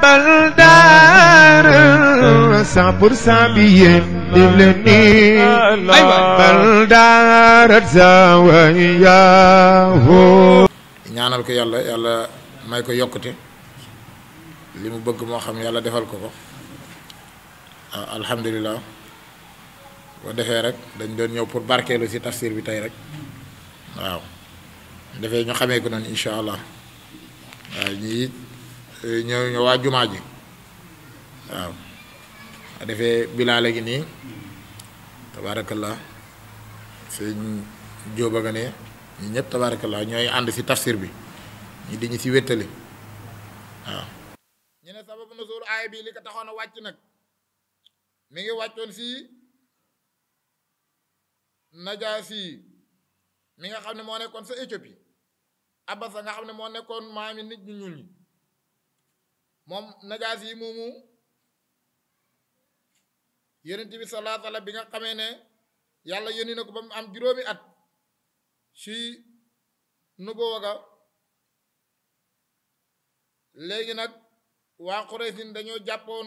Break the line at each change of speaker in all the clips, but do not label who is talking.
bal daar cent pour cent bi yéen def leen nii bal daar zawayaahu
ñaanal ko yàlla yàlla may ko yokkute li mu bëgg moo xam yàlla defal ko ko ah alhamdulilah boo defee rek dañ doon ñëw pour barkeelu ci tafsir bi tey rek waaw defee ñu xamee ko noonu incha allah waaw ñii ñëw ñëw waa jumaa ji waaw defee bilaale gi nii tabaarakallah sëñ jóoba nga ne ñi ñëpp tabaarakallah ñooy ànd ci tafsir bi ñi di ñu ci wéttali waaw ñu ne sababu nuzul aaya bi li ko taxoon a wàcc nag mi ngi wàccoon ci najaasi mi nga xam ne moo nekkoon sa Éthiopie abasa nga xam ne moo nekkoon maami nit ñu ñuul ñi moom najaasi yi moomu yonent bi salaa sala bi nga xamee ne yàlla yónni na ko ba mu am juróomi at ci nubuwa ga léegi nag waa Quraysin dañoo jàppoon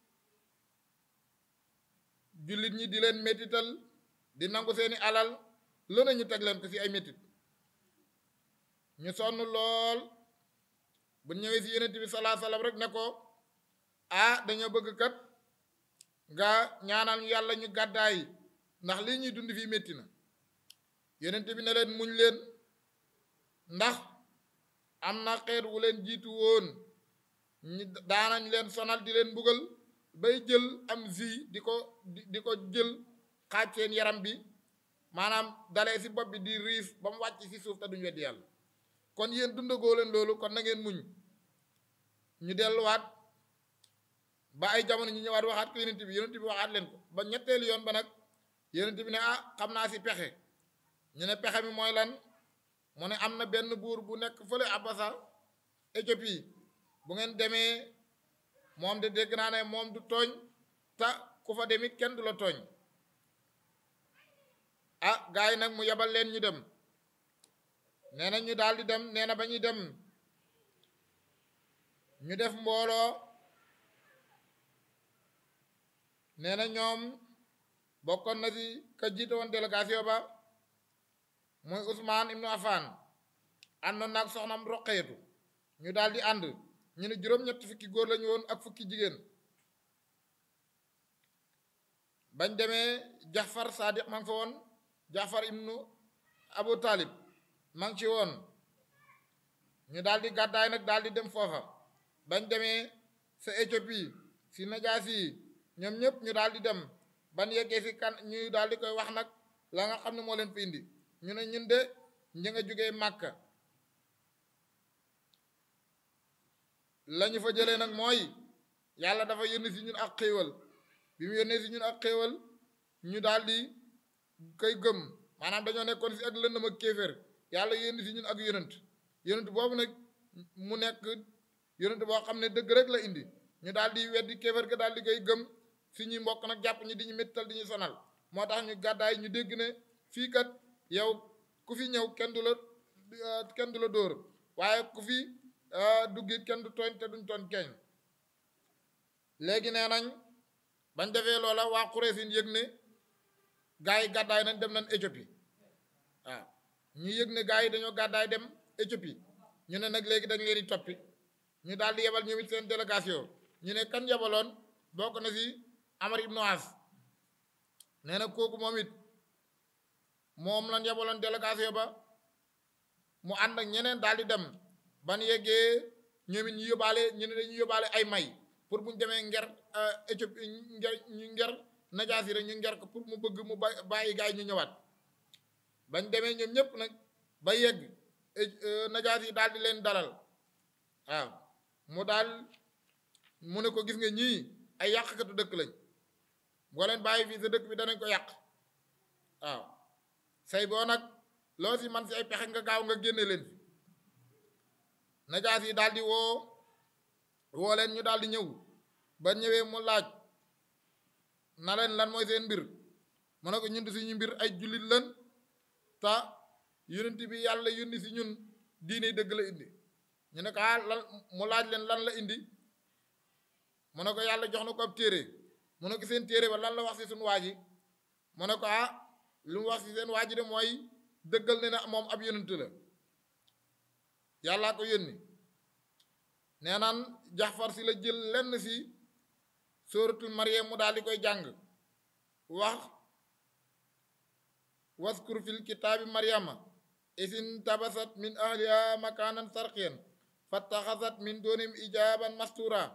jullit ñi di leen métital di nangu seeni alal lu ne ñu teg leen ko ci ay métit ñu sonn lool bu ñëwee ci yonent bi salaa salaam rek ne ko ah dañoo bëgg kat nga ñaanal ñu yàlla ñu gàddaay ndax lii ñuy dund fii métti na yonent bi ne leen muñ leen ndax am na xeet wu leen jiitu woon ñi daanañ leen sonal di leen mbugal bay jël am zi di ko di ko jël xaaj seen yaram bi maanaam dalee ci bopp bi di riif ba mu wàcc ci suuf te duñu weddi yàlla kon yéen dundagoo leen loolu kon na ngeen muñ ñu delluwaat ba ay jamono ñu ñëwaat waxaat ko yonent bi yonent bi waxaat leen ko ba ñetteelu yoon ba nag yonent bi ne ah xam naa ci pexe ñu ne pexe mi mooy lan mu ne am na benn buur bu nekk fële Abasa Éthiopie bu ngeen demee moom de dégg naa ne moom du tooñ ta ku fa demit kenn du la tooñ ah gars yi nag mu yebal leen ñu dem nee na ñu daal di dem nee na ba ñuy dem ñu def mbooloo nee na ñoom bokkoon na ci ka jiite woon délégation ba muy Ousmane Ibnu Affan àndoon naag soxnam Roqeetu ñu daal di ànd ñu ne juróom-ñett fukki góor lañu woon ak fukki jigéen bañ demee Jaxfar Sadiq ma ngi fa woon Jaxfar Ibnu Abu Talib ma ngi ci woon ñu daal di gàddaay nag daal di dem foofa bañ demee sa Éthiopie si najaas yi ñoom ñëpp ñu daal di dem ban yeggee si kan ñu daal di koy wax nag la nga xam ne moo leen fi indi ñu ne ñun de ñi nga jógee Màkka lañu fa jëlee nag mooy yàlla dafa yónni si ñun ak xéewal bi mu yónnee si ñun ak xéewal ñu daal di koy gëm maanaam dañoo nekkoon si ak lëndëm ak kéeféer yàlla yónni si ñun ak yonent yonent boobu nag mu nekk yonent boo xam ne dëgg rek la indi ñu daal di weddi kéeféer ga daal di koy gëm si ñuy mbokk nag jàpp ñi di ñu méttal di ñu sonal moo tax ñu gàddaay ñu dégg ne fii kat yow ku fi ñëw kenn du la kenn du la dóor waaye ku fi duggit kenn du tooñ te duñ tooñ keñ léegi nee nañ bañ defee loola waa Quraysin yëg ne gaa yi gàddaay nañ dem nañ Éthiopie waaw ñu yëg ne gaa yi dañoo gàddaay dem Éthiopie ñu ne nag léegi dañ leen di toppi ñu daal di yebal ñoom it seen délégation ñu ne kan yebaloon bokk na si Amar ibnu As nee na kooku moom it moom lañ yebaloon délégation ba mu ànd ak ñeneen daal di dem ban yeggee ñoom it ñu yóbbaale ñu ne dañuy yóbbaale ay may pour bu ñu demee nger Éthiopie nger ñu nger najaas yi rek ñu nger ko pour mu bëgg mu bàyyi gaay ñu ñëwaat bañ demee ñoom ñëpp nag ba yegg najaas yi daal di leen dalal waaw mu daal mu ne ko gis nga ñii ay yàqkatu dëkk lañ boo leen bàyyi fii sa dëkk bi danañ ko yàq waaw say boo nag loo si man si ay pexe nga gaaw nga génne leen fi najaas yi daal di woo woo leen ñu daal di ñëw ba ñëwee mu laaj na leen lan mooy seen mbir mu ne ko ñun di suñu mbir ay jullit lan ta yonent bi yàlla yónni si ñun diine dëgg la indi ñu ne ko ah lan mu laaj leen lan la indi mu ne ko yàlla jox na ko ab téere mu ne ko seen téere ba lan la wax si suñu waa ji mu ne ko ah lu mu wax si seen waa ji de mooy dëggal ne na moom ab yonent la yàllaa ko yónni nee naan jaxfar si la jël lenn si sóoratul Maryam mu daal di koy jàng wax waskur fil kitaabi Maryama isin tabasat min ahliha makaanan sarqiyan fattaxasat min doonim ijaaban mastura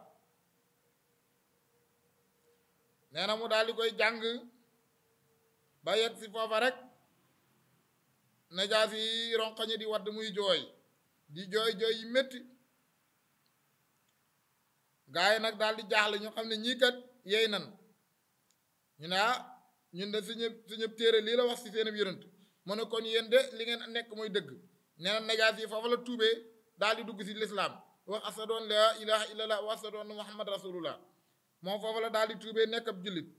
nee na mu daal di koy jàng ba yegg si foofa rek najaas yi ronqañi di wadd muy jooy di jooy jooy yi métti gaa yi nag daal di jaaxle ñu xam ne ñii kat yeey nan ñu ne ah ñun de suñu suñu téere lii la wax si seen yonent mu ne kon yéen de li ngeen nekk mooy dëgg nee na najaas yi foofu la tuubee daal di dugg si lislaam wax asadoon laa ilaha illallah wa asadoon muhammad rasulullah moom foofu la daal di tuubee nekk ab jullit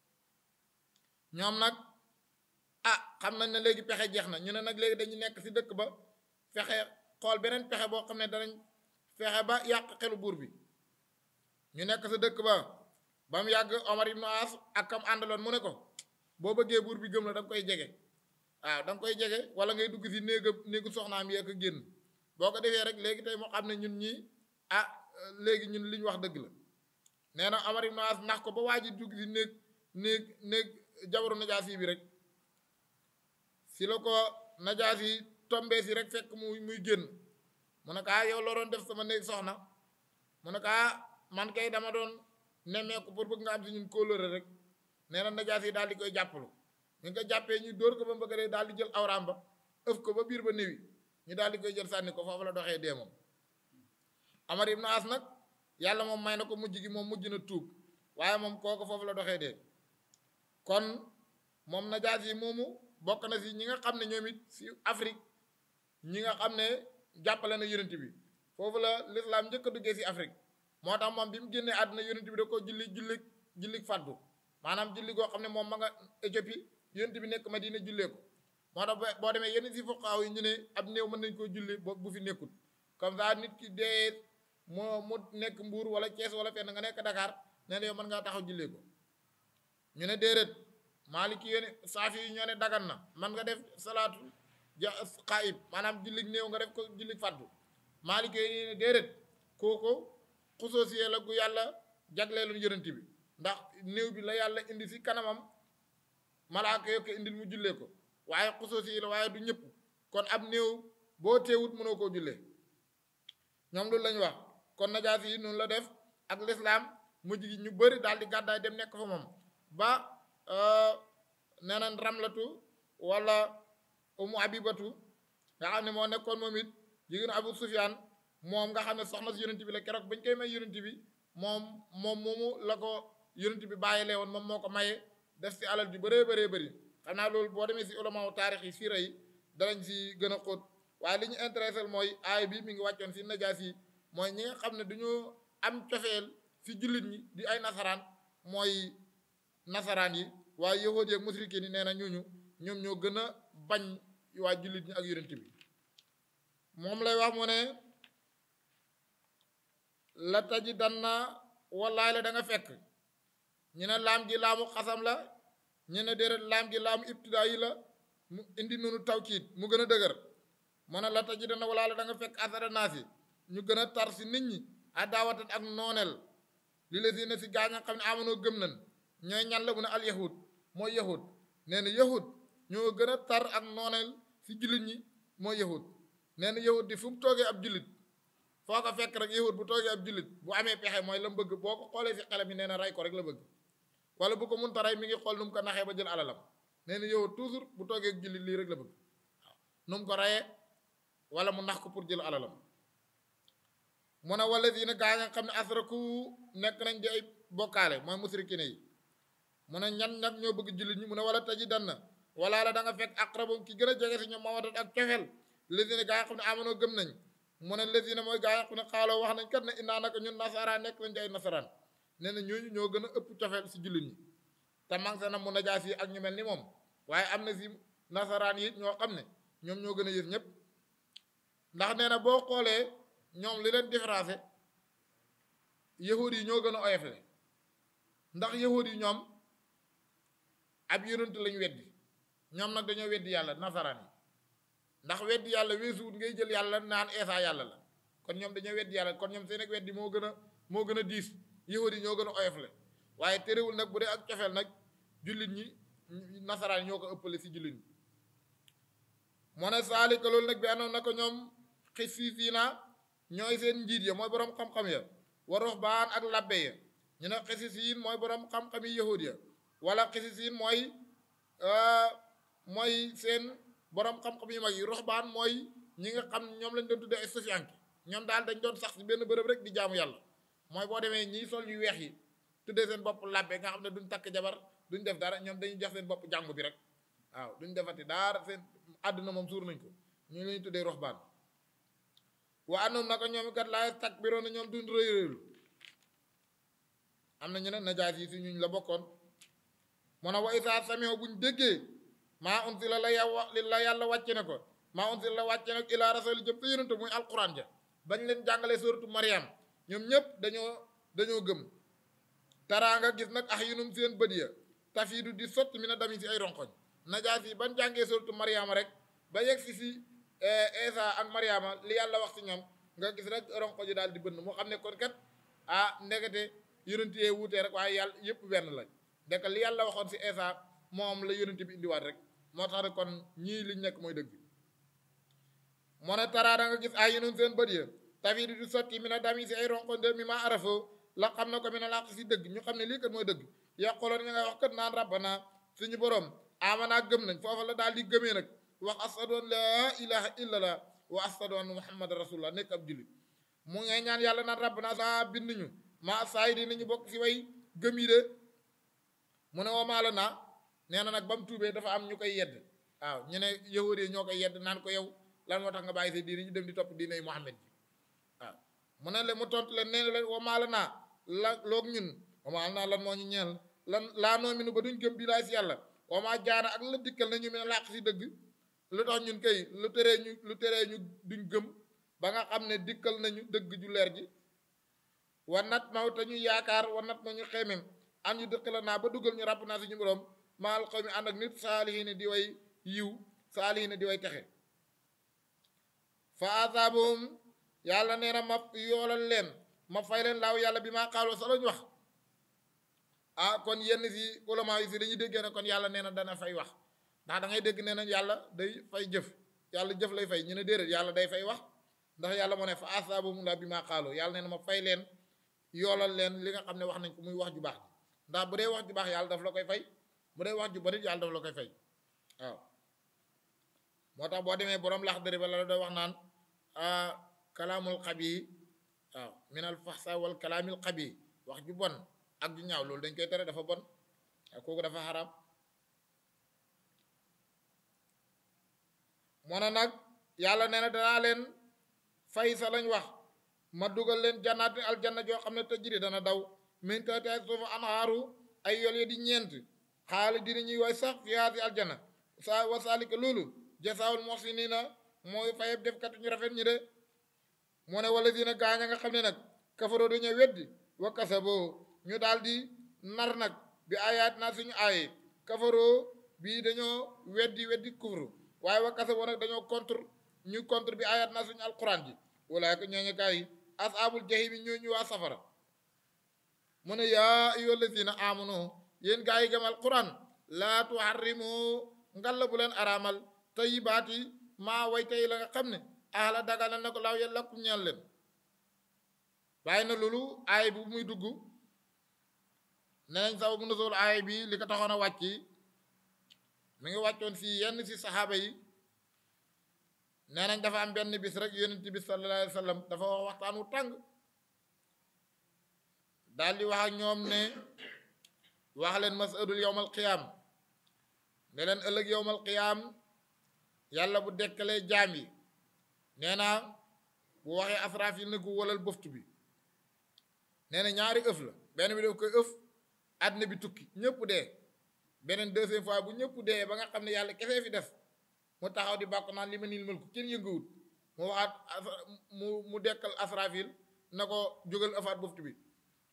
ñoom nag ah xam nañ ne léegi pexe jeex na ñu ne nag léegi dañu nekk si dëkk ba fexe xool beneen pexe boo xam ne danañ fexe ba yàq xelu buur bi ñu nekk sa dëkk ba ba mu yàgg Omar ibn As ak kam àndaloon mu ne ko boo bëggee buur bi gëm la da nga koy jege waaw da nga koy jege wala ngay dugg si néega néegu soxnaam yi ak génn boo ko defee rek léegi tey moo xam ne ñun ñii ah léegi ñun li ñu wax dëgg la nee na Omar ibn As nax ko ba waa ji dugg si néeg néeg néeg jabaru najaas yi bi rek si la ko najaas yi tombee si rek fekk muy muy génn mu ne ko ah yow loo doon def sama néeg soxna mu ne ko ah man kay dama doon nemmeeku pour bëgg nga am si ñun kóolóore rek nee na najaas yi daal di koy jàppalu ñu ko jàppee ñu dóor ko ba mbëgg dee daal di jël awraam ba ëf ko ba biir ba néwi ñu daal di koy jël sànni ko foofu la doxee dee moom Amar ibn As nag yàlla moom may na ko mujj gi moom mujj na tuub waaye moom kooku foofu la doxee dee kon moom najaas yi moomu bokk na si ñi nga xam ne ñoom it si Afrique ñi nga xam ne jàppale na yonent bi foofu la lislaam njëkk a duggee si Afrique moo tax moom bi mu génnee àdduna yonent bi da ko julli julli julli fàddu maanaam julli goo xam ne moom ma nga Éthiopie yonent bi nekk Madina jullee ko moo tax boo demee yenn si fuqaaw yi ñu ne ab néew mën nañ koo julli bo bu fi nekkul comme ça nit ki dee moo mu nekk Mbuur wala Thiès wala fenn nga nekk Dakar nee na yow mën ngaa taxaw jullee ko ñu ne déedéet Maaliki yéen saafi yi ñoo ne dagan na man nga def salaatu ja xaayib maanaam jullig néew nga def ko jullig fàddu Maaliki yi ne déedéet kooku xusoosiyee la gu yàlla jagleeloon yonent bi ndax néew bi la yàlla indi si kanamam malaaka yo ko indil mu jullee ko waaye xusoosiyee la waaye du ñëpp kon ab néew boo teewut mënoo koo jullee ñoom loolu lañu wax kon najaas yi noonu la def ak lislaam mujj gi ñu bëri daal di gàddaay dem nekk fa moom ba nee nañ ramlatu wala umu abibatu nga xam ne moo nekkoon moom it jigéenu abu sufyaan moom nga xam ne soxna si yonent bi la keroog bañ koy may yonent bi moom moom moomu la ko yonent bi bàyyilee woon moom moo ko maye def si alal ju bëree bëree bëri xam naa loolu boo demee si ulamaaw taarix yi siira yi danañ si gën a xóot waaye li ñu intéressé mooy aay bi mi ngi wàccoon si najaas yi mooy ñi nga xam ne dañoo am cofeel si jullit ñi di ay nasaraan mooy nasaraan yi waaye yahuud yi ak musrikiin yi nee na ñooñu ñoom ñoo gën a bañ waa jullit ñi ak yonent bi moom lay wax mu ne la taji dan na wallaay la da nga fekk ñu ne laam gi laamu xasam la ñu ne déedéet laam gi laamu ibtidaa yi la mu indi noonu tawkiit mu gën a dëgër mu ne la taji dan na wallaay la da nga fekk asara naasi ñu gën a tar si nit ñi adaawatan ak nooneel li la si ne si gaañ a xam ne amonoo gëm nañ ñooy ñan la mu ne al yahud mooy yahud nee na yahud ñoo gën a tar ak nooneel si jullit ñi mooy yahud nee na yahud di fu mu toogee ab jullit foo ko fekk rek yahud bu toogee ab jullit bu amee pexe mooy la mu bëgg boo ko xoolee si xelam yi nee na rey ko rek la bëgg wala bu ko munta rey mi ngi xool nu mu ko naxee ba jël alalam nee na yahud toujours bu toogee ak jullit lii rek la bëgg waaw nu mu ko reyee wala mu nax ko pour jël alalam mu ne wala si ne gaa nga xam ne asraku nekk nañ di ay bokkaale mooy musrikine yi mu ne ñan ñan ñoo bëgg jullit ñi mu ne wala taji dan na wala la da nga fekk aqrabum ki gën a jege si ñoom mawadat ak cofeel lésine gaa yi xam ne amanoo gëm nañ mu ne lésine mooy gaa yi xam ne xaaloo wax nañ kat ne innaa naka ñun nasaraan nekk nañ ci ay nasaraan nee na ñooñu ñoo gën a ëpp cofeel si jullit ñi te mang sa na mu najaas yi ak ñu mel ni moom waaye am na si nasaraan yi ñoo xam ne ñoom ñoo gën a yës ñëpp ndax nee na boo xoolee ñoom li leen différencé yahud yi ñoo gën a oyofle ndax yahud yi ñoom ab yonent lañu weddi ñoom nag dañoo weddi yàlla nasaraan yi ndax weddi yàlla weesuwut ngay jël yàlla naan eesa yàlla la kon ñoom dañoo weddi yàlla kon ñoom seen ak weddi moo gën a moo gën a diis yahud yi ñoo gën a oyofle waaye terewul nag bu dee ak cofeel nag jullit ñi nasaraan yi ñoo ko ëppale si jullit ñi moo ne saalika loolu nag bi anoon na ko ñoom xisiisiina ñooy seen njiit ya mooy boroom xam-xam ya wa ruhbaan ak labbe ya ñu ne xisisiin mooy boroom xam-xam yi yahud ya wala xisisiin mooy mooy seen boroom xam-xam yu mag yi ruhbaan mooy ñi nga xam ñoom lañ doon tuddee ay sufiyanke ñoom daal dañ doon sax si benn bërëb rek di jaamu yàlla mooy boo demee ñii sol yu weex yi tuddee seen bopp labbe nga xam ne duñ takk jabar duñ def dara ñoom dañuy jox seen bopp jàngu bi rek waaw duñ defati dara seen àdduna moom suur nañ ko ñu lañu tuddee ruhbaan wa anoom naka ñoom kat laay takbiroon na ñoom duñ rëy rëylu am na ñu ne najaas yi si ñuñ la bokkoon mu ne wa isaa samio buñ déggee maa unsila la yàlla li la yàlla wàcce ne ko maa unsila la wàcce ne ko ilaa rasuli jëm sa yonente muy alquran ja bañ leen jàngalee suratu mariam ñoom ñëpp dañoo dañoo gëm taraanga gis nag ax yunum seen bët ya tafiidu di sotti mi na dami si ay ronkoñ najaas yi ban jàngee suratu mariama rek ba yegg si si Esa ak Mariama li yàlla wax ci ñoom nga gis rek ronko ji daal di bënn moo xam ne kon kat ah ndekete yonent yee wuutee rek waaye yàlla yëpp benn lañ dëkk li yàlla waxoon ci Esa moom la yonent bi indiwaat rek moo tax rek kon ñii liñ nekk mooy dëgg moo ne taraa da nga gis ay yonent seen bët ya tafii di sotti mi na dami si ay ronko de mi ma arafo la xam na ko mi na làq si dëgg ñu xam ne lii kat mooy dëgg yàqoloon ñu ngay wax kat naan rabbana suñu borom amanaa gëm nañ foofa la daal di gëmee nag wax ashadu an laa ilaha illallah wa ashadu anna muhammad rasulullah nekk ab jullit mu ngay ñaan yàlla naan rabbana saa bind ñu maa saay di nañu bokk si way gëm yi de mu ne woo maala naa nee na nag ba mu tuubee dafa am ñu koy yedd waaw ñu ne yahud yi ñoo koy yedd naan ko yow lan moo tax nga bàyyi sa diine ñu dem di topp diine muhammad ji waaw mu ne le mu tontu leen nee na leen woo maala naa la loog ñun woo maala naa lan moo ñu ñeel lan laa noo mi nu ba duñ gëm bii laay si yàlla woo maa jaana ak la dikkal nañu mi ne làq si dëgg lu tax ñun kay lu teree ñu lu teree ñu duñ gëm ba nga xam ne dikkal nañu dëgg ju leer ji wa nat maw te ñu yaakaar wa nat ma ñu xeemem an ñu dëkk la naa ba dugal ñu ràbb naa suñu borom maal xaw mi ànd ak nit saalihiina di way yiw saalihiina di way texe fa asaabahum yàlla nee na ma yoolal leen ma fay leen laaw yàlla bi maa xaaloo sa lañ wax ah kon yenn si ulama yi si dañuy déggee ne kon yàlla nee na dana fay wax ndax da ngay dégg nee nañ yàlla day fay jëf yàlla jëf lay fay ñu ne déedéet yàlla day fay wax ndax yàlla moo ne fa asaabahum laa bi maa xaaloo yàlla nee na ma fay leen yoolal leen li nga xam ne wax nañ ko muy wax ju baax ndax bu dee wax ju baax yàlla daf la koy fay bu dee wax ju bari yàlla daf la koy fay waaw moo tax boo demee borom lax dëri ba la doon wax naan kalaamul xabi waaw minal faxsa wal kalaamil xabi wax ju bon ak ju ñaaw loolu dañ koy tere dafa bon ak kooku dafa xaraam moo ne nag yàlla nee na danaa leen fay sa lañ wax ma dugal leen jannaati aljanna joo xam ne tajri dana daw min tahtiha suufu anhaaru ay yol yi di ñeent xaali dina ñuy way sax fiyaa si aljanna sa wa saalika loolu jasaawul muhsiniina mooy fayeb defkat ñu rafet ñi de moo ne wala dina gaañ a nga xam ne nag kafaroo dañoo weddi wa kasaboo ñu daal di nar nag bi ayaat naa suñu aaye kafaroo bii dañoo weddi weddi kufru waaye wa kasaboo nag dañoo contre ñu contre bi ayaat naa suñu alquran ji walaay ko ñooñu gaa yi asaabul jahim yi ñoo ñu waa safara mu ne yaa ayyuhal lazina amanu yéen gaa yi gëm alquran laa tuharrimu ngalla bu leen araamal tayyibaati maa way tey la nga xam ne ahla daganal na ko laaw yàlla kum ñeel leen waaye na loolu aay bu muy dugg nee nañ sababu nuzul aay bi li ko taxoon a wàcc mi ngi wàccoon si yenn si saxaaba yi nee nañ dafa am benn bis rek yonent bi sallallahu alayhi wa sallam dafa wax waxtaan wu tàng daal di wax ak ñoom ne wax leen masadul yowmal qiyaam ne leen ëllëg yowmal qiyaam yàlla bu dekkalee jaam yi nee naa bu waxee asraaf yi ne ko walal boftu bi nee na ñaari ëf la benn bi daf koy ëf àddina bi tukki ñëpp dee beneen deuxième fois bu ñëpp dee ba nga xam ne yàlla kese fi def mu taxaw di bàkk naan li ma niil mel ko kenn yënguwut mu waxaat mu mu dekkal asraafil na ko jógal ëfaat boftu bi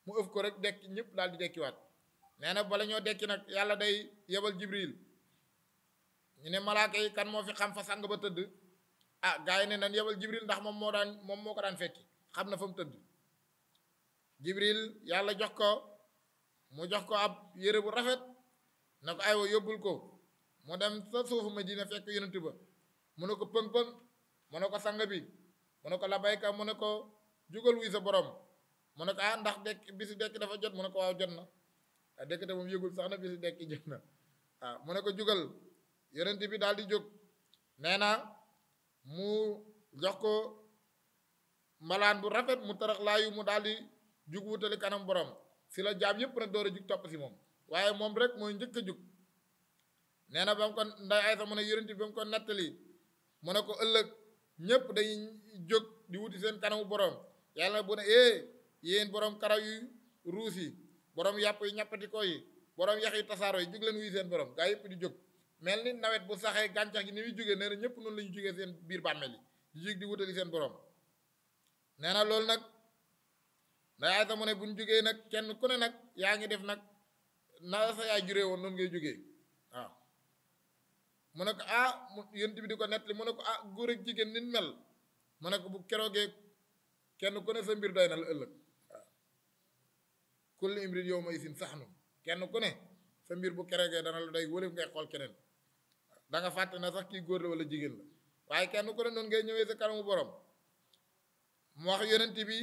mu ëf ko rek dekki ñëpp daal di dekkiwaat nee na bala ñoo dekki nag yàlla day yebal jibril ñu ne malaaka yi kan moo fi xam fa sang ba tëdd ah gars yi ne nan yebal jibril ndax moom moo daan moom moo ko daan fekki xam na fa mu tëdd jibril yàlla jox ko mu jox ko ab yére bu rafet na ko aywa yóbbul ko mu dem sa suufu Madina fekk yonent ba mu ne ko pëng-pëng mu ne ko sang bi mu ne ko labayka mu ne ko jugal wuy sa borom mu ne ko ah ndax dekk bisi dekki dafa jot mu ne ko waaw jot na ah dekk te moom yëgul sax na bisi dekki jot na ah mu ne ko jugal yonent bi daal di jóg nee na mu jox ko malaan bu rafet mu tarax laayu mu daal di jug wutali kanam borom si la jaam yëpp nag door a jug topp si moom waaye moom rek mooy njëkk a jug nee na ba mu ko nday ay sax mu ne yonent bi ba mu ko nettali mu ne ko ëllëg ñëpp dañuy jóg di wuti seen kanamu borom yàlla bu ne eh yéen borom karaw yu ruus yi borom yàpp yi ñappati ko yi borom yax yi tasaaro yi jug leen wuy seen borom gaa yëpp di jóg mel ni nawet bu saxee gàncax gi ni muy jógee nee na ñëpp noonu la ñu jógee seen biir bàmmeel yi di jóg di wutali seen borom nee na loolu nag nday ay sax mu ne bu ñu jógee nag kenn ku ne nag yaa ngi def nag na sa yaay juree woon noonu ngay jógee waaw mu ne ko ah mu yonent bi di ko nettali mu ne ko ah góor ak jigéen nit mel mu ne ko bu keroogee kenn ku ne sa mbir doy na la ëllëg waaw kulli imrin yow ma isin sax nu kenn ku ne sa mbir bu keroogee dana la doy wala ngay xool keneen da nga fàtte na sax kii góor la wala jigéen la waaye kenn ku ne noonu ngay ñëwee sa kanamu borom mu wax yonent bi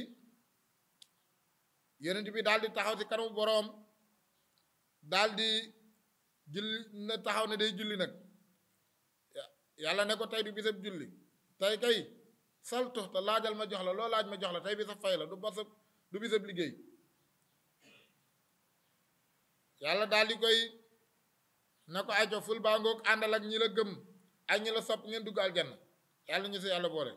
yonent bi daal di taxaw ci kanamu boroom daal di julli na taxaw ne day julli nag yàlla ne ko tey du bisab julli tey kay saltu te laajal ma jox la loo laaj ma jox la tey bi sa fay la du basab du bisab liggéey yàlla daal di koy na ko ajo ful baa ngoog àndal ak ñi la gëm ak ñi la sopp ngeen dugg aljanna yàlla ñu si yàlla boole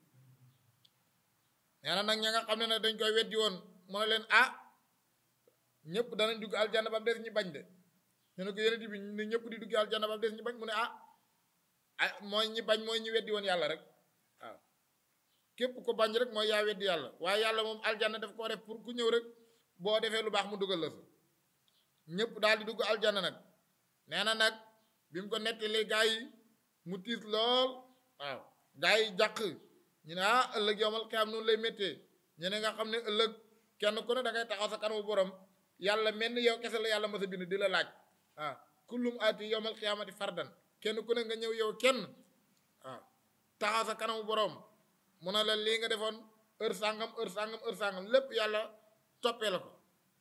nee na nag ña nga xam ne nag dañ koy weddi woon mu ne leen ah ñëpp danañ dugg aljanna ba mu des ñi bañ de ñu ne ko yonent bi ne ñëpp di dugg aljanna ba mu des ñi bañ mu ne ah ah mooy ñi bañ mooy ñi weddi woon yàlla rek waaw képp ko bañ rek mooy yaa weddi yàlla waaye yàlla moom aljanna daf koo def pour ku ñëw rek boo defee lu baax mu dugal la sa ñëpp daal di dugg aljanna nag nee na nag bi mu ko nettalee gaa yi mu tiis lool waaw gaa yi jàq ñu ne ah ëllëg yomal xiyaam noonu lay méttee ñu ne nga xam ne ëllëg kenn ku ne da ngay taxaw sa kanamu borom yàlla mel ni yow kese la yàlla ma sa bind di la laaj waaw kullum aati yomal xiyaamati fardan kenn ku ne nga ñëw yow kenn waaw taxaw sa kanamu borom mu ne la lii nga defoon heure sàngam heure sàngam heure sàngam lépp yàlla toppee la ko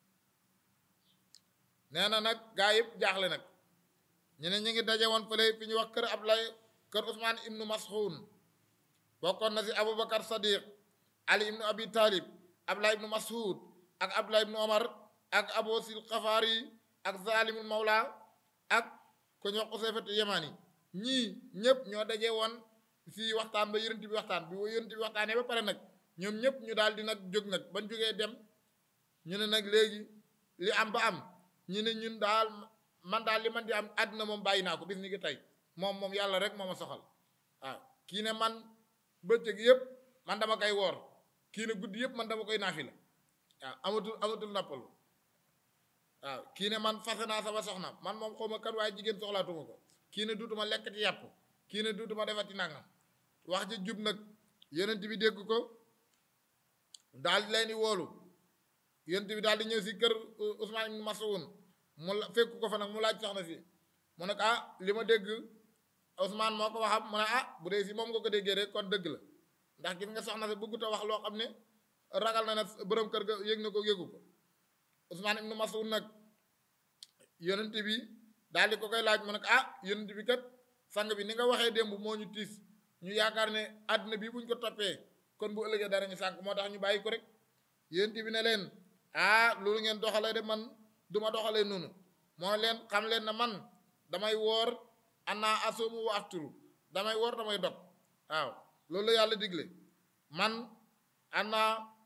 nee na nag gaa yëpp jaaxle nag ñu ne ñu ngi daje woon fële fi ñu wax kër Ablaye kër Ousmane ibnu Mas'ud bokkoon na si Aboubacar Sadiq Ali ibnu Abi Talib Ablaye ibnu Mas'ud ak Ablaye ibnu Omar ak Abu Sil Xafaari ak Zalimul Mawla ak ku ñu wax Usayfatu Yamani ñii ñëpp ñoo daje woon si waxtaan ba yonent bi waxtaan bi yonent bi waxtaanee ba pare nag ñoom ñëpp ñu daal di nag jóg nag bañ jógee dem ñu ne nag léegi li am ba am ñu ne ñun daal man daal li man di am àddina moom bàyyi naa ko bis ni ki tey moom moom yàlla rek moo ma soxal waaw kii ne man bëccëg yëpp man dama koy woor kii ne guddi yëpp man dama koy naafila waaw amatul amatul nappalu waaw kii ne man fase naa sama soxna man moom xaw ma kan waaye jigéen soxlaatuma ko kii ne duutuma lekk ci yàpp kii ne duutuma defati nangam wax ji jub nag yonent bi dégg ko daal di leen di woolu yonent bi daal di ñëw si kër Ousmane ibn Mas'ud mu la fekk ko fa nag mu laaj soxna si mu ne ko ah li ma dégg Ousmane moo ko waxam mu ne ah bu dee si moom nga ko déggee rek kon dëgg la ndax gis nga soxna si bëggut a wax loo xam ne ragal na ne borom kër ga yëg na ko yëgu ko Ousmane ibn Mas'ud nag yonent bi daal di ko koy laaj mu ne ko ah yonent bi kat sang bi ni nga waxee démb moo ñu tiis ñu yaakaar ne àddina bi buñ ko toppee kon bu ëllëgee dara ñu sànk moo tax ñu bàyyi ko rek yonent bi ne leen ah loolu ngeen doxalee de man duma doxalee noonu moo leen xam leen na man damay woor ana asumu wa afturu damay woor damay dog waaw loolu la yàlla digle man ana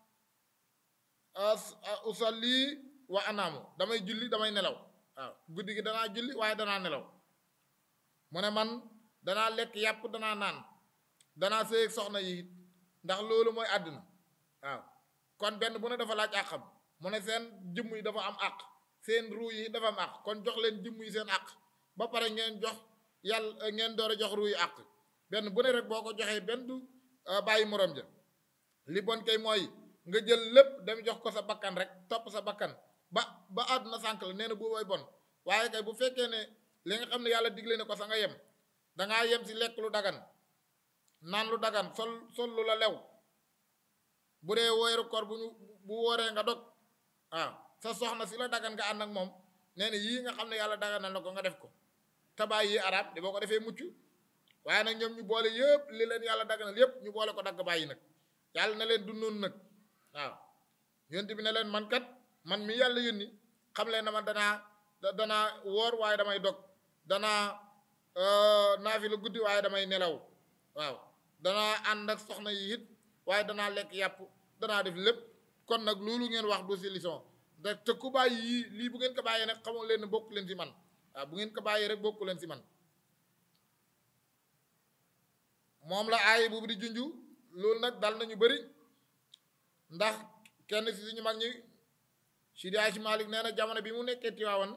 usalli wa anaamu damay julli damay nelaw waaw guddi gi danaa julli waaye danaa nelaw mu ne man danaa lekk yàpp danaa naan danaa sëy soxna yi ndax loolu mooy àdduna waaw kon benn bu ne dafa laaj àqam mu ne seen jëmm yi dafa am àq seen ruu yi dafa am àq kon jox leen jëmm yi seen àq ba pare ngeen jox yàlla ngeen door a jox ruu yi àq benn bu ne rek boo ko joxee benn du bàyyi morom ja li bon kay mooy nga jël lépp dem jox ko sa bakkan rek topp sa bakkan ba ba àdduna sànq la nee na bu way bon waaye kay bu fekkee ne li nga xam ne yàlla digle ne ko sa nga yem dangaa yem si lekk lu dagan naan lu dagan sol sol lu la lew bu dee weeru koor bu ñu bu wooree nga dog waaw sa soxna si la dagan nga ànd ak moom nee na yii nga xam ne yàlla daganal na ko nga def ko tabaay yi arab di boo ko defee mucc waaye nag ñoom ñu boole yëpp li leen yàlla daganal yëpp ñu boole ko dagg bàyyi nag yàlla na leen du noonu nag waaw yonent bi ne leen man kat man mi yàlla yónni xam leen na man danaa danaa woor waaye damay dog danaa naafi la guddi waaye damay nelaw waaw danaa ànd ak soxna yi it waaye danaa lekk yàpp danaa def lépp kon nag loolu ngeen wax du solution da te ku bàyyi yii lii bu ngeen ko bàyyee nag xamoo leen ne bokk leen si man waaw bu ngeen ko bàyyee rek bokku leen si man moom la aay boobu di junju loolu nag dal nañu bëri ndax kenn si suñu mag ñi Sidi Hadji Malick nee na jamono bi mu nekkee Tiwaawan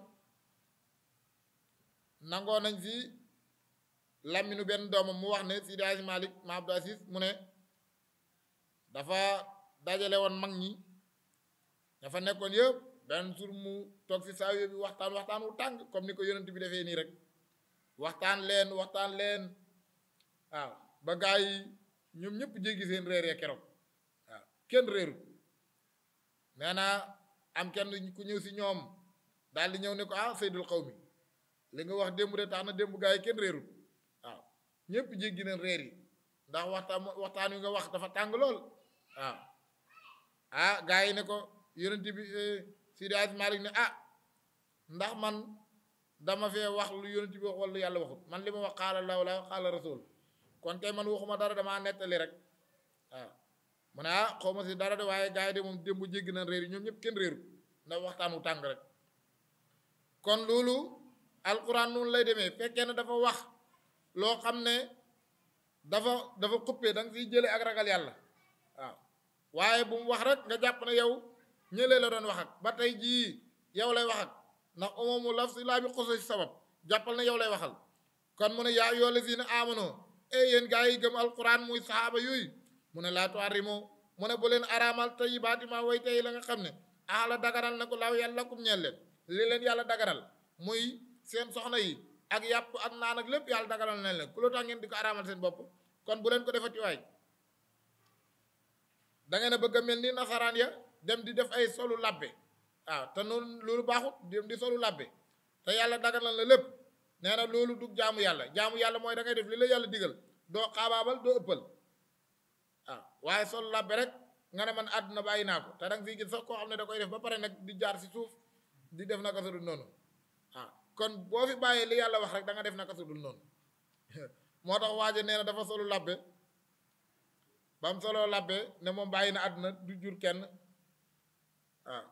nangoo nañ si làmminu benn doomam mu wax ne Sidi Hadji Malick ma Abdou Aziz mu ne dafa dajale woon mag ñi dafa nekkoon yëpp benn sur mu toog si saa bi waxtaan waxtaan wu tàng comme ni ko yonent bi defee nii rek waxtaan leen waxtaan leen waaw ba gaa yi ñoom ñëpp jéggi seen réer ya keroog waaw kenn réeru nee na am kenn ku ñëw si ñoom daal di ñëw ne ko ah seydul xaw mi li nga wax démb de tax na démb gaa yi kenn réeru waaw ñëpp jéggi neen réer yi ndax waxtaan waxtaan wi nga wax dafa tàng lool waaw ah gaa yi ne ko yonent bi Sidi Hadji Malick ne ah ndax man dama fee wax lu yonent bi wax wala yàlla waxut man li ma wax xaala law la xaala rasul kon tey man waxuma dara damaa nettali rek waaw mu ne ah xaw ma si dara de waaye gars yi de moom démb jéggi na réer yi ñoom ñëpp kenn réeru ndax waxtaan wu tàng rek kon loolu alquran noonu lay demee fekkee ne dafa wax loo xam ne dafa dafa xuppee da nga siy jële ak ragal yàlla waaw waaye bu mu wax rek nga jàpp ne yow ñëlee la doon wax ak ba tey jii yow lay wax ak ndax umumu laf si laa bi xoso si sabab jàppal ne yow lay waxal kon mu ne yaa yoo lazina amano e yéen gaa yi gëm alquran muy saxaaba yooyu mu ne laa tuharrimu mu ne bu leen araamal tayyibaati maa way tey la nga xam ne aala daganal na ko laaw yàlla kum ñeel leen li leen yàlla daganal muy seen soxna yi ak yàpp ak naan ak lépp yàlla daganal na leen ku loo tax ngeen di ko araamal seen bopp kon bu leen ko defati waay da ngeen a bëgg a mel ni nasaraan ya dem di def ay solu labbe waaw te noonu loolu baaxut dem di solu labbe te yàlla daganal la lépp nee na loolu du jaamu yàlla jaamu yàlla mooy da ngay def li la yàlla digal doo xaabaabal doo ëppal waaw waaye solu labbe rek nga ne man àdduna bàyyi naa ko te danga siy gis sax koo xam ne da koy def ba pare nag di jaar si suuf di def naka su dul noonu waaw kon boo fi bàyyee li yàlla wax rek da nga def naka su dul noonu moo tax waaje nee na dafa solu labbe ba mu soloo labbe ne moom bàyyi na àdduna du jur kenn waaw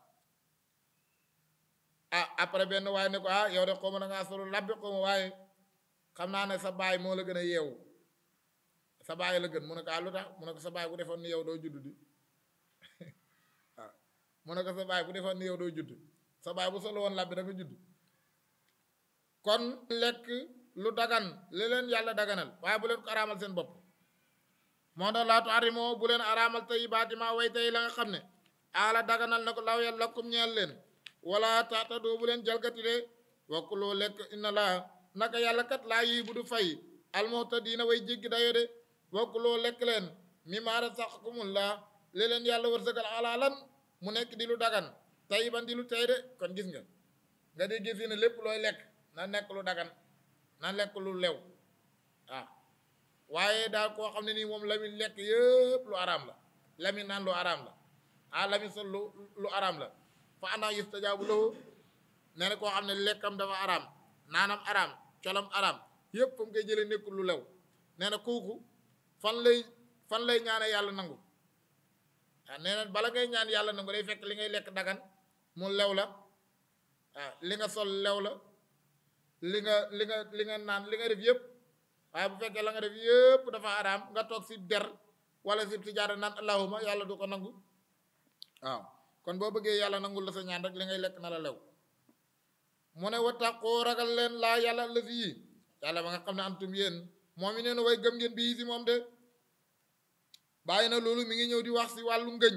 ah après benn waaye ne ko ah yow de xaw ma da ngaa solu labbe xaw ma waaye xam naa ne sa baay moo la gën a yeewu sa baay la gën mu ne ko ah lu tax mu ne ko sa baay bu defoon ni yow doo judd di waaw mu ne ko sa baay bu defoon ni yow doo judd sa baay bu solo woon labbe da nga judd kon lekk lu dagan li leen yàlla daganal waaye bu leen ko araamal seen bopp moo tax laatu arimoo bu leen araamal tey baatima way tey la nga xam ne aala daganal na ko law yàlla kum ñeel leen wala taatadoo bu leen jalgati de wakkuloo lekk inna laa naka yàlla kat laa yi bu du fay almuhtadiina way jéggi dayo de wakkuloo lekk leen mi maara saxkumullah li leen yàlla wërsëgal alaalan mu nekk di lu dagan tey ban di lu tey de kon gis nga nga dee gis ne lépp looy lekk na nekk lu dagan na lekk lu lew waaw waaye daal koo xam ne nii moom la muy lekk yëpp lu araam la la muy naan lu araam la ah la muy sol lu lu araam la fa ana yustajaabu lahu nee na koo xam ne lekkam dafa araam naanam araam colam araam yëpp fa mu koy jëlee nekkul lu lew nee na kooku fan lay fan lay ñaane yàlla nangu ah nee na bala ngay ñaan yàlla nangu day fekk li ngay lekk dagan mu lew la ah li nga sol lew la li nga li nga li nga naan li nga def yëpp waaye bu fekkee la nga def yëpp dafa araam nga toog si der wala si tijaara naan allahuma yàlla du ko nangu waaw kon boo bëggee yàlla nangul la sa ñaan rek li ngay lekk na la lew mu ne wattaqoo ragal leen laa yàlla lësi yi yàlla ba nga xam ne antum yéen moom i nee na way gëm ngeen bii si moom de bàyyi na loolu mi ngi ñëw di wax si wàllu ngëñ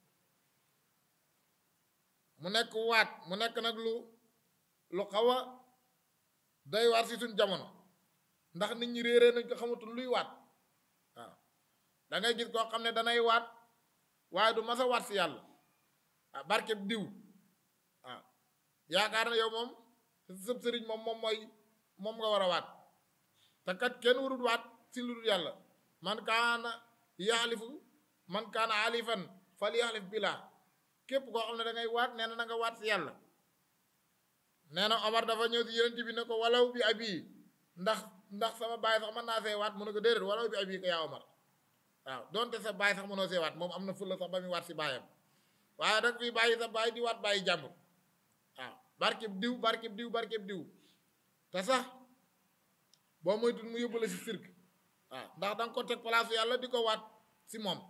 mu nekk waat mu nekk nag lu lu xaw a doy waar si suñ jamono ndax nit ñi réeree nañ ko xamatul luy waat waaw da ngay gis koo xam ne danay waat waaye du mas a waat si yàlla ah barkeb diw waaw yaakaar na yow moom sëb sëriñ moom moom mooy moom nga war a waat te kat kenn warul waat si lu dul yàlla man kaana yaxlifu man kaana alifan fal yaxlif billah képp koo xam ne da ngay waat nee na na nga waat si yàlla nee na Omar dafa ñëw si yonent bi ne ko walaw bi abi ndax ndax sama baay sax mën naa see waat mu ne ko déedéet walaw bi abi ko yaa Omar waaw donte sa baay sax mënoo see waat moom am na fulla sax ba muy waat si baayam waaye dag fii bàyyi sa baay di waat bàyyi jàmbur waaw barkeb diw barkeb diw barkeb diw te sax boo moytul mu yóbbu la si sirk waaw ndax da nga ko teg place yàlla di ko waat si moom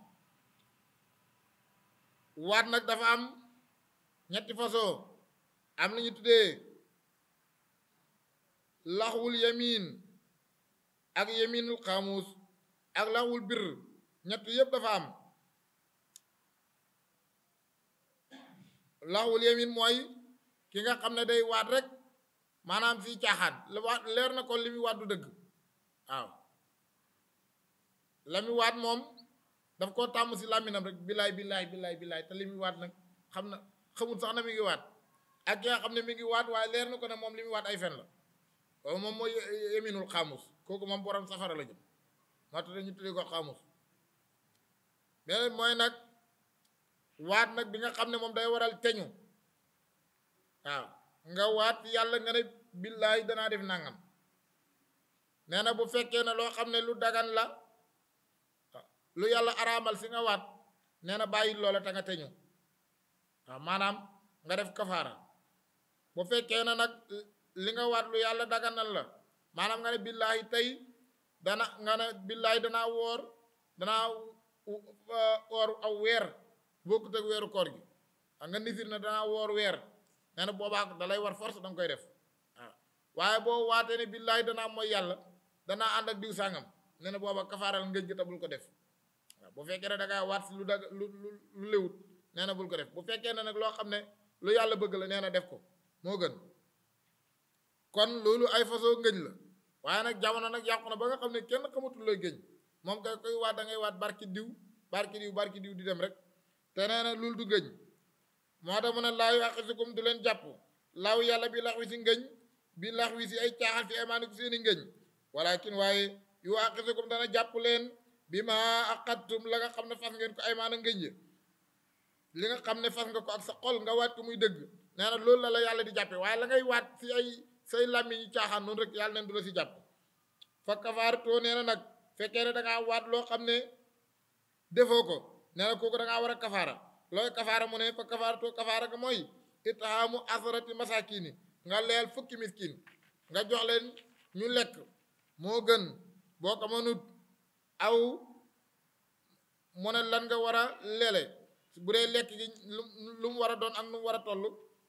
waat nag dafa am ñetti façon am nañu tuddee laxwul yamin ak yaminul xaamuus ak laxwul bir ñett yëpp dafa am laxwul yamin mooy ki nga xam ne day waat rek maanaam si caaxaan la waat leer na ko li muy waat du dëgg waaw la muy waat moom daf koo tàmm si làmminam rek bilaay bilaay bilaay bilaay te li muy waat nag xam na xamul sax na mi ngi waat ak ki nga xam ne mi ngi waat waaye leer na ko ne moom li muy waat ay fen la kooku moom mooy yeminul xaamus kooku moom borom safara la jëm moo tax ñu tuddee ko xaamus beneen mooy nag waat nag bi nga xam ne moom day waral teñu waaw nga waat yàlla nga ne billaay danaa def nangam nee na bu fekkee ne loo xam ne lu dagan la lu yàlla araamal si nga waat nee na bàyyi loola te nga teñu waaw maanaam nga def kafaara bu fekkee ne nag li nga waat lu yàlla daganal la maanaam nga ne billaahi tey dana nga ne billaahi danaa woor danaa woor aw weer bokkut ak weeru koor gi xam nga nisir na danaa woor weer nee na boobaa da lay war force danga koy def waaw waaye boo waatee ne billaahi danaa mooy yàlla danaa ànd ak diw sàngam nee na booba kafaaral ngëj gi te bul ko def waaw bu fekkee ne da ngaa waat si lu dag lu lu lu léwut nee na bul ko def bu fekkee ne nag loo xam ne lu yàlla bëgg la nee na def ko moo gën kon loolu ay façon ngëñ la waaye nag jamono nag yàqu na ba nga xam ne kenn xamatul looy gëñ moom kay koy waat da ngay waat barki diw barki diw barki diw di dem rek te nee na loolu du ngëñ moo tax mu ne laa yuaxisukum du leen jàpp laaw yàlla bi lax wi si ngëñ bi lax wi si ay caaxaan fi aymaanikum seeni ngëñ walakin waaye yuaxisukum dana jàpp leen bi ma aqattum la nga xam ne fas ngeen ko aymaana ngëñ yi li nga xam ne fas nga ko ak sa xol nga waat ko muy dëgg nee na loolu la la yàlla di jàppe waaye la ngay waat si ay say làmmiñ yi caaxaan noonu rek yàlla neen du la si jàpp fa kafaartoo nee na nag fekkee ne dangaa waat loo xam ne defoo ko nee na kooku dangaa war a kafaara looy kafaara mu ne fa kafaartoo kafaara ga mooy itaamu asarati masakini nga leel fukki miskin nga jox leen ñu lekk moo gën boo ko mënut aw mu ne lan nga war a leele bu dee lekk gi lu mu war a doon ak nu mu war a toll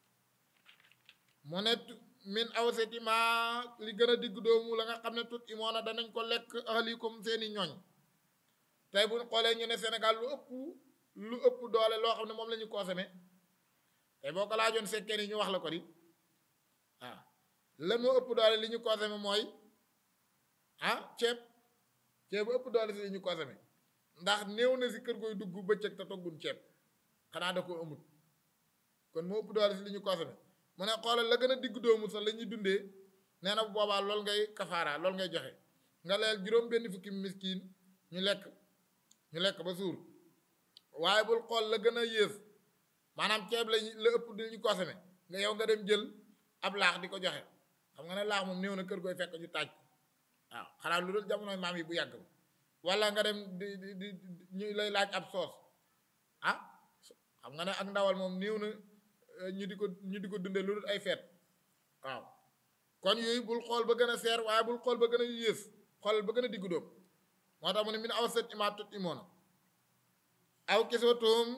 mu ne min awsati ma li gën a digg doomu la nga xam ne tut imoona danañ ko lekk ahlikum seeni ñooñ tey bu ñu xoolee ñu ne Sénégal lu ëpp lu ëpp doole loo xam ne moom la ñu consommé tey boo ko laajoon sekkee ni ñu wax la ko di waaw lan moo ëpp doole li ñu consommé mooy ah ceeb ceeb bu ëpp doole si li ñu consommé ndax néew na si kër gooy dugg bëccëg te toggun ceeb xanaa da ko amut kon moo ëpp doole si li ñu consommé mu ne xoolal la gën a digg doomu sax la ñuy dundee nee na bu boobaa loolu ngay kafaara loolu ngay joxe nga leel juróom benn fukki miskin ñu lekk ñu lekk ba suur waaye bul xool la gën a yées maanaam ceeb la la ëpp di ñu consommé nga yow nga dem jël ab laax di ko joxe xam nga ne laax moom néew na kër gooy fekk ñu taaj ko waaw xanaa lu dul jamonoy maam yi bu yàgg ba wala nga dem di di di ñu lay laaj ab soos ah xam nga ne ak ndawal moom néew na ñu di ko ñu di ko dundee lu dul ay feet waaw kon yooyu bul xool ba gën a seer waaye bul xool ba gën a yées xool ba gën a diggu dóom moo tax mu ne min aw set imaa tut imoona aw kiswatuhum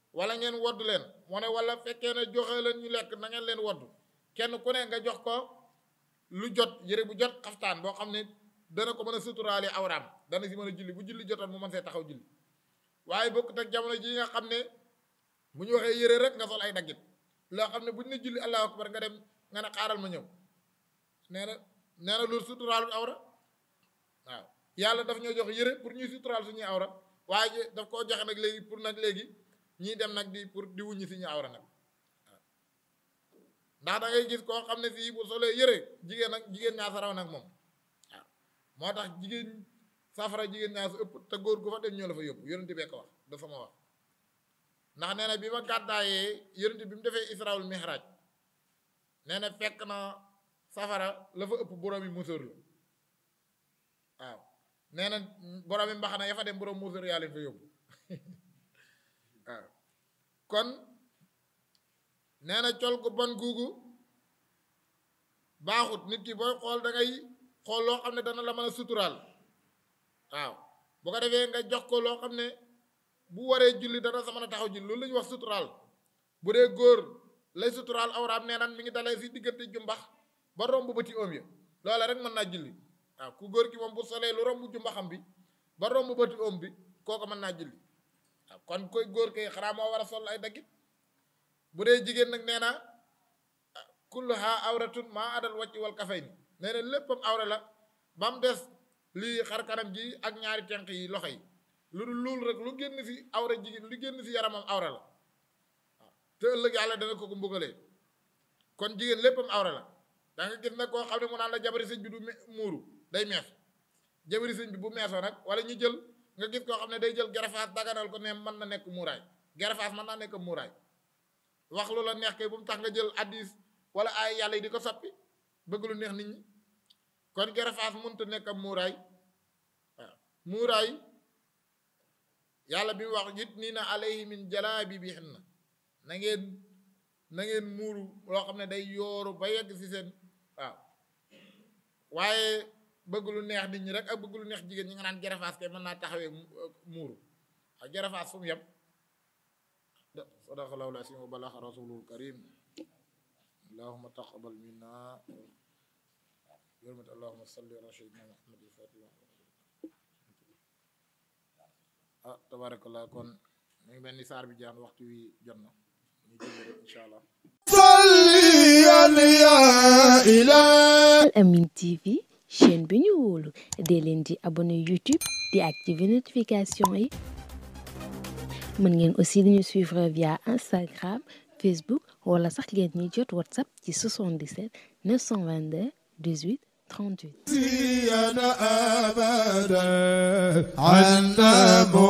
wala ngeen wodd leen mu ne wala fekkee ne joxe leen ñu lekk na ngeen leen wodd kenn ku ne nga jox ko lu jot yëre bu jot xaftaan boo xam ne dana ko mën a suturaale awraam dana si mën a julli bu julli jotoon mu mën see taxaw julli waaye bokkut ak jamono ji nga xam ne bu ñu waxee yëre rek nga sol ay daggit loo xam ne bu ñu ne julli allahu akbar nga dem nga ne xaaral ma ñëw nee na nee na loolu suturaalul awra waaw yàlla daf ñoo jox yëre pour ñuy suturaal suñuy awra waaye daf koo joxe nag léegi pour nag léegi ñii dem nag di pour di wuññi suñu awra nag waaw ndax da ngay gis koo xam ne fii bu solee yëre jigéen nag jigéen ñaa sa raw nag moom waaw moo tax jigéen safara jigéen ñaa sa ëpp te góor gu fa dem ñoo la fa yóbbu yonente bee ko wax da sama wax ndax nee na bi ma gàddaayee yonente bi mu defee israel mihraj nee na fekk na safara la fa ëpp borom yi musóor la waaw nee na borom yi mbaxana ya fa dem borom musóor yaa leen fa yóbbu waaw kon nee na col gu bon guugu baaxut nit ki booy xool da ngay xool loo xam ne dana la mën a suturaal waaw bu ko defee nga jox ko loo xam ne bu waree julli dana sa mën a taxaw julli loolu la ñuy wax suturaal bu dee góor lay suturaal awraam nee naan mi ngi dalee si diggante jumbax ba romb bëti oom ya loola rek mën naa julli waaw ku góor ki moom bu solee lu romb jumbaxam bi ba romb bëti oom bi kooku mën naa julli waaw kon koy góor kay xanaa moo war a sol ay daggit bu dee jigéen nag nee na kulluha awratun maa adal wàcc wal kafay ni nee na léppam awra la ba mu des lii xar kanam ji ak ñaari tenq yi loxo yi lu dul loolu rek lu génn si awra jigéen lu génn si yaramam awra la waaw te ëllëg yàlla dana ko ko mbugalee kon jigéen léppam awra la da nga gis nag koo xam ne mu naan la jabari sëñ bi du muuru day mees jabari sëñ bi bu meesoo nag wala ñu jël nga gis koo xam ne day jël gerafaas daganal ko ne mën na nekk muuraay gerafaas mën naa nekk muuraay wax lu la neex kay bu mu tax nga jël addis wala ay yàlla yi di ko soppi bëgg lu neex nit ñi kon gerafaas mënut a nekk am muuraay waaw muuraay yàlla bi mu wax it nii na alayhi min jalaabi bi xin na na ngeen na ngeen muuru loo xam ne day yooru ba yegg si seen waaw waaye bëgg lu neex nit ñi rek ak bëgg lu neex jigéen ñi nga naan gerafaas kay mën naa taxawee muuru ak gerafaas fu mu yem sadaqallahu al-aziim wa balaxa rasulul karim allahuma taqabal minna yërmat allahuma salli ala sayyidina muhammad al-fatih ah tabarakallah kon mu ngi mel ni saar bi jaan waxtu wi jot na ñu jël rek incha allah
Al Amine TV chaîne bi ñu wóolu dee leen di abonné YouTube di activer notification yi mën ngeen aussi di ñu suivre via Instagram Facebook wala sax ngeen ñuy jot WhatsApp ci 77 922 18 38.
عنا